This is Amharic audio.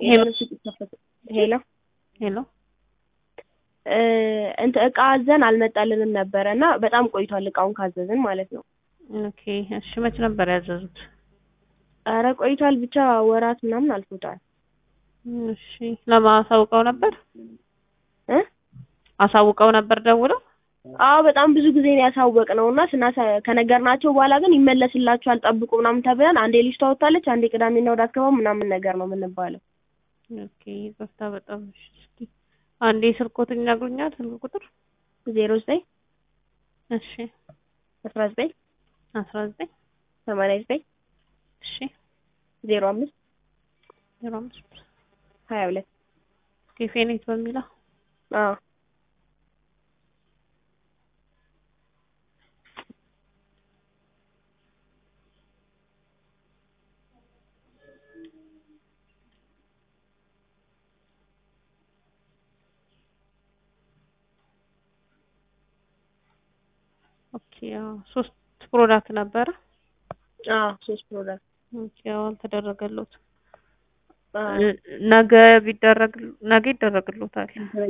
ሄሎ ሄሎ ሄሎ እ እንትን እቃ አዘን አልመጣልንም ነበረ እና በጣም ቆይቷል እቃውን ካዘዝን ማለት ነው። ኦኬ እሺ መች ነበር ያዘዙት? ኧረ ቆይቷል ብቻ ወራት ምናምን አልፎታል። እሺ ለማሳውቀው ነበር እ አሳውቀው ነበር ደውለው? አዎ በጣም ብዙ ጊዜ ነው ያሳወቅነው እና ስናሳ ከነገርናቸው በኋላ ግን ይመለስላችኋል ጠብቁ ምናምን ተብለን አንዴ ልጅ ታወጣለች አንዴ ቅዳሜና እሑድ አትገባም ምናምን ነገር ነው የምንባለው። ኦኬ ይቅርታ በጣም እሺ። እስኪ አንዴ ስልኮትን ይነግሩኛል ስልክ ቁጥር? ዜሮ ዘጠኝ እሺ አስራ ዘጠኝ አስራ ዘጠኝ ሰማንያ ዘጠኝ እሺ ዜሮ አምስት ዜሮ አምስት ሀያ ሁለት ኬፌኔት በሚለው አዎ ኦኬ አዎ ሶስት ፕሮዳክት ነበረ። አዎ ሶስት ፕሮዳክት ኦኬ አዎ አልተደረገሎትም። አዎ ነገ ቢደረግ ነገ ይደረግሎታል።